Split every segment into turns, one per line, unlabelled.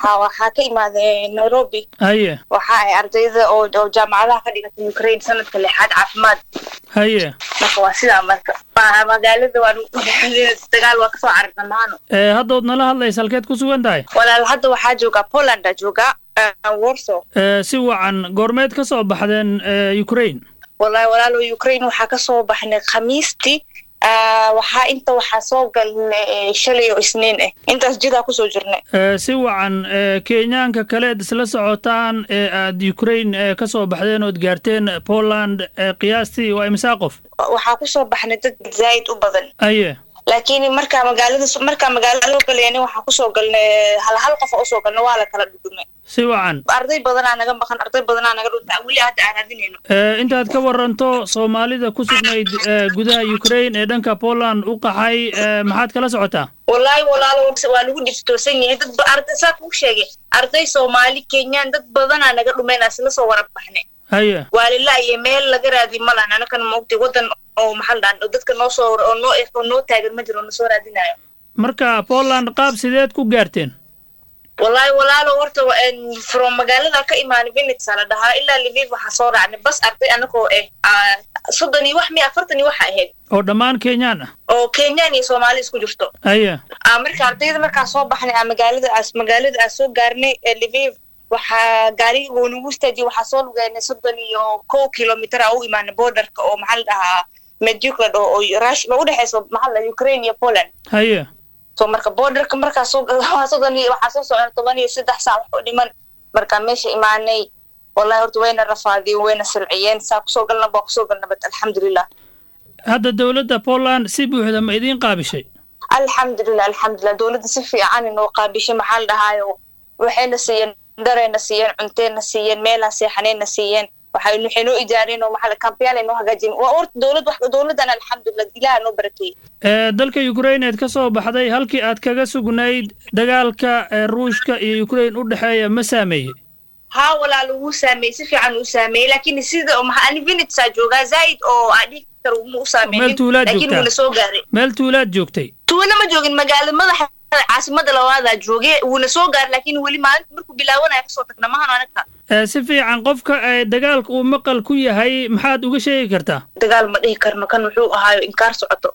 waxaa waxaa ka imaadee nairobi
haye
waxa ay ardayda oo oo jaamacadaha ka dhigata ukraine sanadka lixaad caafimaad
haye
marka waa sidaa marka Ma- magaalada waan dagaal waa kasoo cararna maano
ee haddood nala hadlaysa halkeed ku sugan tahay
walaal hadda waxaa joogaa polanda joogaa warsaw
ee si wacan goormeed ka soo baxdeen ee ukraine
walahi walaalo ukraine waxaa kasoo baxnay khamiistii Ah, waxaa inta waxaa soo galnay eh, shalay oo isniin ah intaas jidaa kusoo jirnay
ee si wacan ee kenyaanka kaleed isla socotaan ee aad ukraine ee ka soo baxdeen ood gaarteen poland ee qiyaastii waa imsaa qof
waxaa kusoo baxnay dad zaa'id u badan
haye
laakiin markaa magaalada markaa magaalada loo galayani waxaa kusoo galnay hal hal qof oo usoo galnay waa la kala dhudhumay
si wacan
arday badanaa naga maqan arday badanaa naga dhunta weli hadda aan raadinayno
ee intaad ka waranto soomaalida ku sugnayd ee gudaha ukraine ee dhanka poland u qaxay ee maxaad kala socotaa
wallaahi walaalo waa lagu dhiftoosan yahay dad ba- arday saa kuu sheegay arday soomaali kenyaan dad badanaa naga dhumeen asla soo wara baxnay
haye
waa lilaayo meel laga raadi ma lahan anakan maogtay wadan oo maxaa la dhahan dadka noo soo oo noo oo noo taagan ma jiro oo nasoo raadinayo
marka poland qaab sideed ku gaarteen
wallaahi walaalo horta wa- en, from magaalada ka imaanay vinitsa la dhahaa ilaa liviv waxaa soo raacnay bas arday anagoo eh ah, soddon iyo wax miya afartan iyo waxa ahayd
oo dhammaan kenyaan ah
oo kenyaan iyo soomaali isku jirto
haye
Ah, marka ardayda markaa soo baxnay ah, magaalada aas magaalada aan soo gaarnay ee liviv waxaa gaariga uu nagu istaajiyay waxaa soo lugeynay soddon iyo kow kilomitir aa u imaanay borderka oo maxaa la dhahaa meduk la dhaho oo rush ma udhexeyso maxaa la dhahaa ukraine iyo poland
haye
so marka borderka markaa soo waa soddon iyo waxaa soo socda toban iyo saddex saac wax oo dhiman markaa meesha imaanay wallahi horta wayna rafaadiyeen wayna silciyeen saa kusoo galna baa kusoo galna bad alxamdulilah
hadda dowladda poland si buuxda ma idiin qaabishay
alxamdulilah alxamdulilah dowladda si fiican inoo qaabishay maxaa la dhahaayo waxayna siiyeen darayna siiyeen cunteyna siiyeen meelaa seexanayna siiyeen waxay waxay noo ijaareen oo maxaa kambiyaal ay noo hagaajiyeen waa horta dowlad wax dowladdan alxamdulilah ilaha noo barakeeyey
ee dalka ukraine eed ka soo baxday halkii aad kaga sugnayd dagaalka ee ruushka iyo ukraine u dhexeeya ma saameeyey
haa walaalo wuu saameeyey si fiican uu saameeyey laakiin sida oo maxaa ani vinitsaa joogaa zaa'id oo adhig kar uma u saameynin
Meel tuulaad
laakiin
joogtaa.
wuuna soo gaaray
meel tuulaad joogtay
tuuna ma joogin magaalada madaxa caasimada labaadaa joogay wuuna soo gaaray laakiin weli maalinta markuu bilaawanaya kasoo tagna mahano anaga
ee si fiican qofka ee dagaalka uu maqal ku yahay maxaad uga sheegi kartaa
dagaal ma dhihi karno kan wuxuu ahaayo inkaar socoto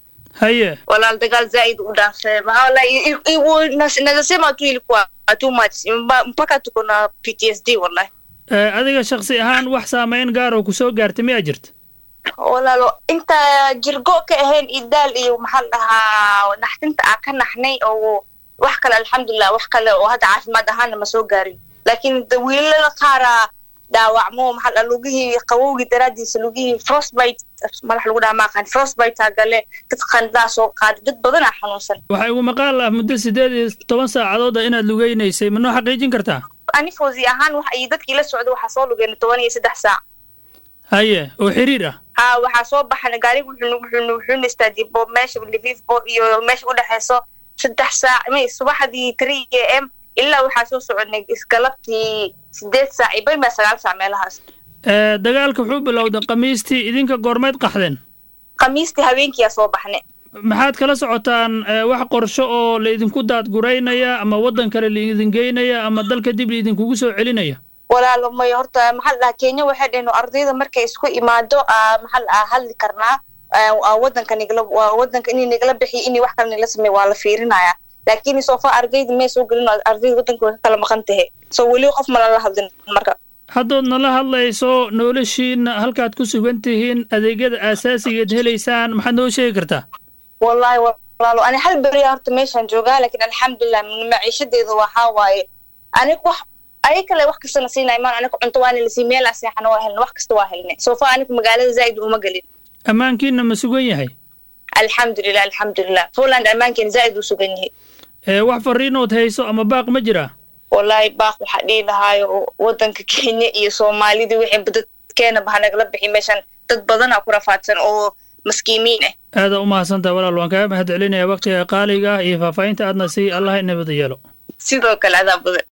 haye
walaal dagaal zaid u dhaafee maxaa wallahi nazasema tu ilikuwa too much Mba- mpaka tuko na ptsd wallahi
ee adiga shaksi ahaan wax saameyn gaar oo ku soo gaartay miyaa jirta
walaalo inta jirgo ka ahayn idaal iyo maxaa la dhahaa naxdinta aa ka naxnay oo wax kale alxamdulilah wax kale oo hadda caafimaad ahaana ma soo gaarin laakiin de wiilala qaaraa dhaawacmo maxaa la dhahaa lugihii qabowgii daraadiisa lugihii frostbite madax lagu dhaha maaqaan frostbite gale dad qandaa soo qaaday dad badanaa xanuunsan
waxaa igu maqaal ah muddo siddeed iyo toban saacadood ah inaad lugeynaysay ma noo xaqiijin kartaa
ani fawzi ahaan wax iyo dadkii la socda waxaa soo lugeena toban iyo saddex saac
haye oo xiriir ah
ha waxaa soo baxana gaariga wuxuu wuxuu wuxuuna istaajiyay bo meesha liviv bo iyo meesha udhexeyso saddex saac may subaxdii three a m ilaa waxaa soo soconay isgalabtii sideed saac iyo bayma sagaal saac meelahaas
ee dagaalka wuxuu bilowday khamiistii idinka goormeed qaxdeen
khamiistii habeenkiyaa soo baxnay
maxaad kala socotaan ee, wax qorsho oo laidinku daadguraynaya ama waddan kale laidin geynaya ama dalka dib laidinkugu soo celinaya
walaalo may horta maxaa la dhahaa kenya waxay dhaheen ardayda markay isku imaado aa maxaa la dhahaa hadli karnaa aa- aa wadanka nigala waa wadanka inay nagala bixiyo inay wax kale nagala sameeyo waa la fiirinaya laakiin sofa ardayda may soo gelin oo ardayda wadanka way ka kala maqan tahay so weli qof ma lala hadlin marka
haddood nala hadlayso noloshiina halkaad ku sugan tihiin adeegyada aasaasigeed helaysaan maxaad noo sheegi kartaa
wallahi walaalo ani hal beriya horta meeshaan joogaa laakiin alxamdulilah maciishadeeda waxaa waaye anig wax ay kale wax kastana siinay maan aniga cunto waana lasii meelaa seexana waa helna wax kasta waa helnay sofa aniga magaalada zaa'id uma gelin
ammaankiina ma sugan yahay
alxamdulilah alxamdulilah poland ammaankeena zaa'id uu sugan yahay
ee wax farriinood hayso ama baaq ma jiraa
wallahi baaq waxaa dhihi lahaayo wadanka kenya iyo soomaalida wixii dadkeena baha nagala bixi meeshaan dad badanaa ku rafaadsan oo maskiimiin ah
aada u mahadsantaha walaal waan kaaga mahad celinaya waqtiga qaaliga ah iyo faahfaahinta aadna sii allah inabada yeelo
sidoo kale adaa badan